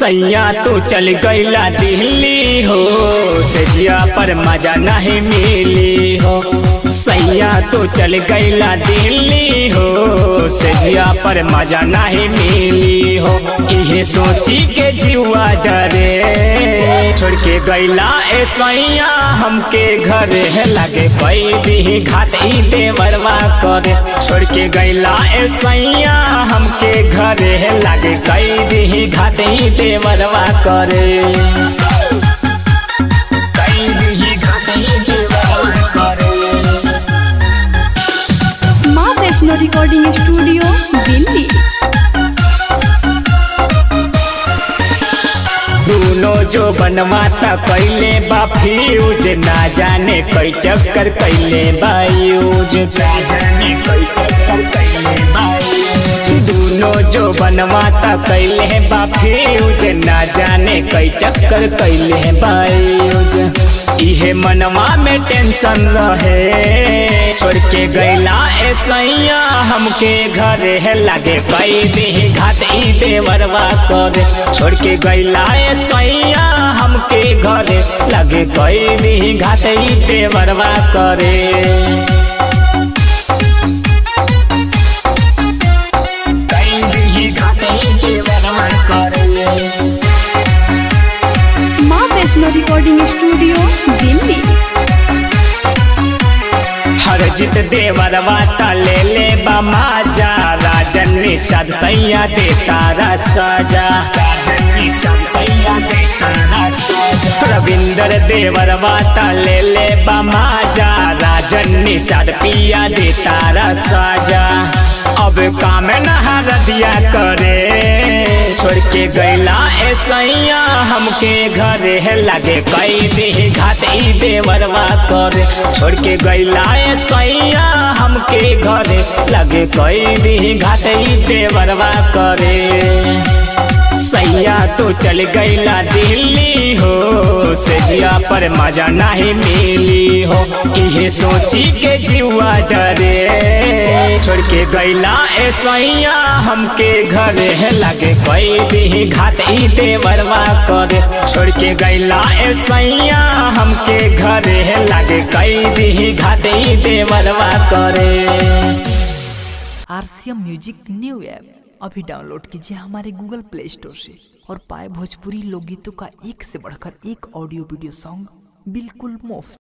सैया तू चल गईला दिल्ली हो सजिया पर मजा नहीं मिली हो सैया तू चल गईला दिल्ली हो सजिया पर मजा नहीं मिली हो इहे सोची के जीवा डरे छोड़ के गईला ए सैया हमके घरे है लगे कई दी घाट ई देवरवा करे छोड़ के गईला ए सैया हमके घरे है लगे कई दी घाट ई देवरवा करे कई दी घाट ई देवरवा करे माँ वैष्णो रिकॉर्डिंग स्टूडियो दिल्ली दूनो जो बनवाता कैले बा फ्यूज ना जाने कई चक्कर कैले बायूज ना जाने कई चक्कर कैले बायूज दूनो जो बनवाता कैले बा फ्यूज ना जाने कई चक्कर कैले बायूज इहे मनवा में टेंशन रहे छोड़ के गैला ए सैया हमके घरे है लगे कई दी घाट ई देवरवा करे छोड़ के गैला ए सैया हमके घरे लगे कई दी घाट ई देवरवा करे कई दी घाट ई देवरवा करे माँ वैष्णो रिकॉर्डिंग स्टूडियो दिल्ली हरजित देवर वाता ले ले बमाजा राजन निषाद सैया दे तारा साजा राजन निषाद सैया दे तारा साजा रविंदर देवर वाता ले ले बमाजा राजन निषाद पिया दे तारा साजा अब काम नहा रदिया करे छोड़ के गैला ए सैया हमके घरे है लगे कई दी घाट ई देवरवा करे छोड़ के गैला ए सैया हमके घरे लगे कई दी घाट ई देवरवा करे सैया तू चल गईला दिल्ली हो सजिया पर मजा नहीं मिली हो इहे सोची के जीवा डरे छोड़ के गईला ए सैया हमके घरे है लगे कई दी घाट ई देवरवा करे छोड़ के गईला ए सैया हमके घरे है लगे कई दी घाट ई देवरवा करे आरसीएम म्यूजिक न्यू ऐप अभी डाउनलोड कीजिए हमारे गूगल प्ले स्टोर से और पाए भोजपुरी लोकगीतों का एक से बढ़कर एक ऑडियो वीडियो सॉन्ग बिल्कुल मुफ्त